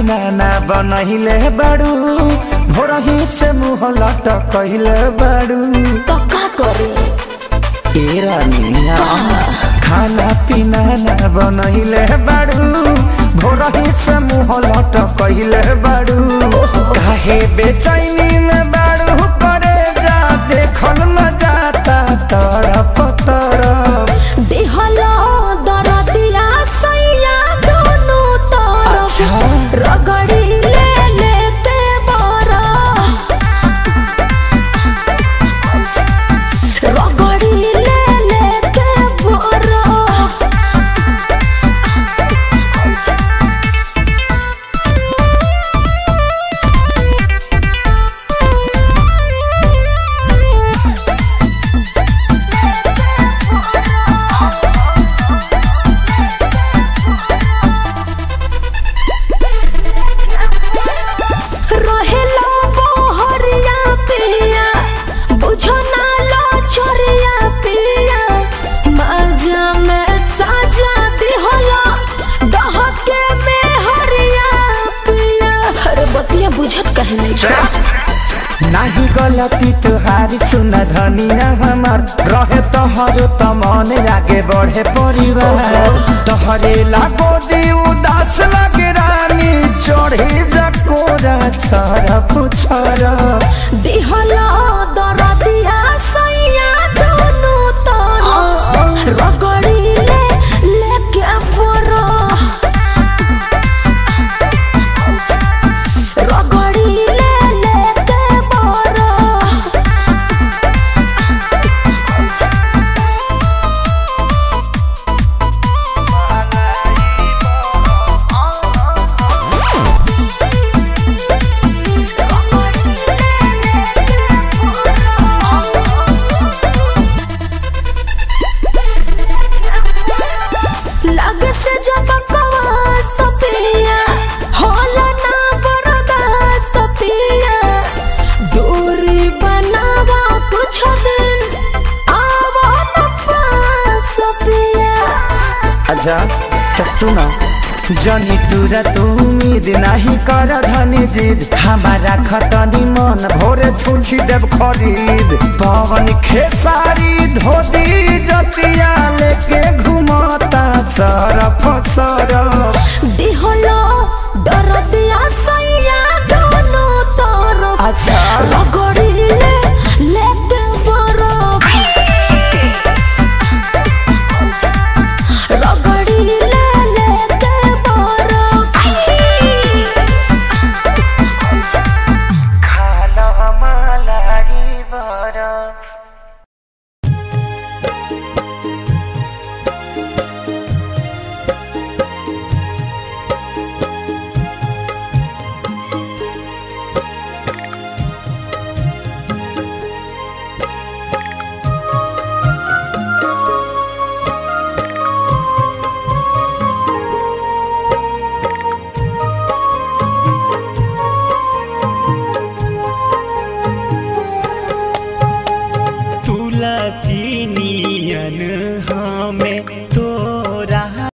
पीना ना बनहिले बाड़ू भोरही से मुँह लटकहिले बाड़ू तो का करे ए रानिया खाना पीना ना बनहिले बाड़ू भोरही से मुँह लटकहिले बाड़ू काहे बेचैनी में बाड़ू करे जा देखल न जाता तरफ तरफ दिहलो दरदिया सैया दोनों तरफ अच्छा। रगड़ी ले लेते बरा रगड़ी ले लेते बरा रहेला बहरिया पिया बुझो ना लो छोरिया पिया माजा में साजा दिहला डहके में हरिया पिया अरे बतिया बुझत कहे नहीं छोड़ा नाही गलती तुहारी सुन धनिया हमार रहे तोहरो त मन आगे बढ़े परिवार तोहरे लागो दी उदास लगे रानी चढ़ी जकोरा छरफ छरफ दिहला दरदिया सैया दोनों तरफ रगड़ी ले लेके बरा रगड़ी ले लेके बरा लग से जब कवा सपिया होला ना बरदा सपिया दूरी बनावा कुछ दिन आवा न पास सपिया अच्छा तो सुना जनी तुरा तू उम्मीद नहीं कर धनी जिद हमारा खतनी मन भोरे छुछी देव खरीद पवन खेसारी धोती जतिया लेके घुमाता सरफ सरफ दिहलो दरदिया सैया दोनों तरफ अच्छा। रगड़ी ले लेते बरफ रगड़ी ले लेते बरफ खाना मलाई बरफ तुलसी नियन